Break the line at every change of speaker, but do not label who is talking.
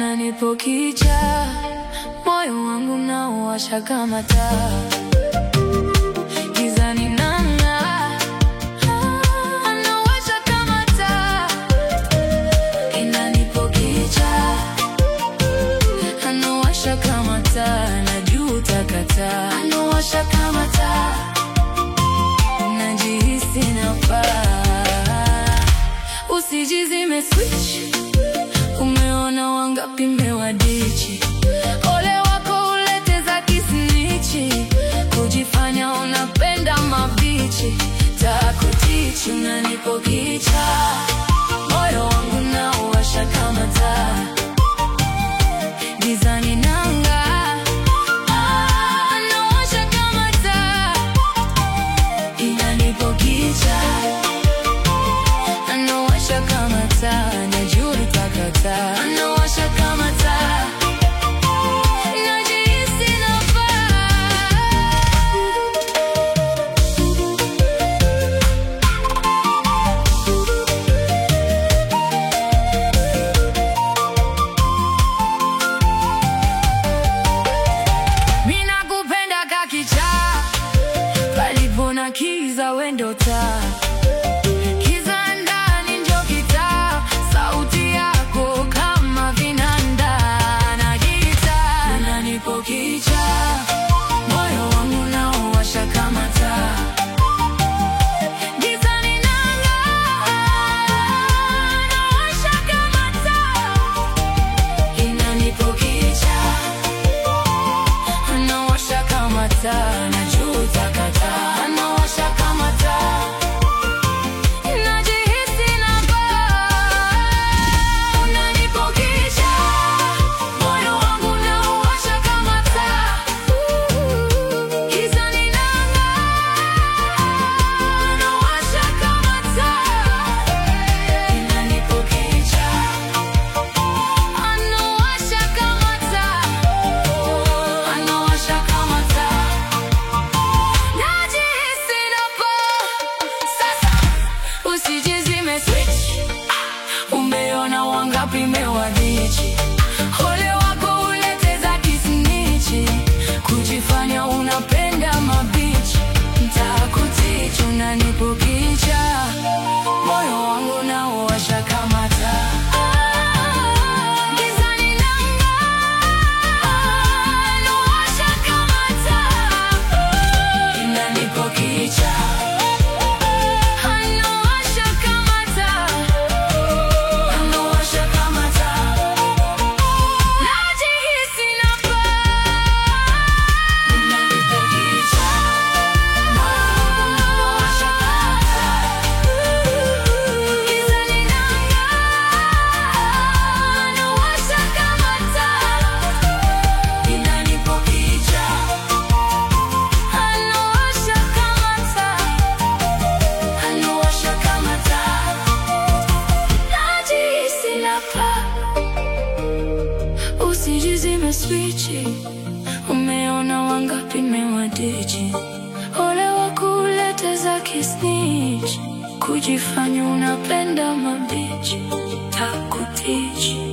unanipokicha moyo wangu nauwasha kama taa gizani nang'aa, anawasha kama taa inanipokicha anawasha kama taa najuta kataa anawasha kama taa najihisi nafaa usijizime switch umeona wangapi mewadichi ole wako ulete za kisnichi kujifanya unapenda mabichi takutichi unanipokicha moyo wangu nauwasha kama taa gizani nang'aa, ah, anawasha kama taa inanipokicha anawasha kama taa najuta kataa anawasha kama taa najihisi nafaa Mina kupenda kakicha palipo na kiza wendo taa kiza ndani njo kitaa sauti yako kama vinanda na gitaa unanipokicha moyo wangu nauwasha kama taa gizani nang'aa, nawasha kama taa inanipokicha anawasha kama taa najuta kataa anawasha kama taa najihisi nafaa unanipokicha moyo wangu nauwasha kama taa gizani nang'aa, anawasha kama taa inanipokicha anawasha kama taa anawasha kama taa najihisi nafaa sasa usijizime switch umeona wangapi mewadichi ole wako ulete za kisnichi kujifanya unapenda mabichi ntakutichi unanipokicha moyo wangu nauwasha kama taa Gizani nang'aa, nawasha kama taa inanipokicha anawasha kama taa anawasha kama taa najihisi nafaa inanipokicha anawasha kama taa gizani nang'aa, anawasha kama taa inanipokicha anawasha kama taa anawasha kama taa najihisi nafaa usijizime swichi umeona wangapi mewadichi ole wako ulete za kisnich kujifanya unapenda mabichi takutichi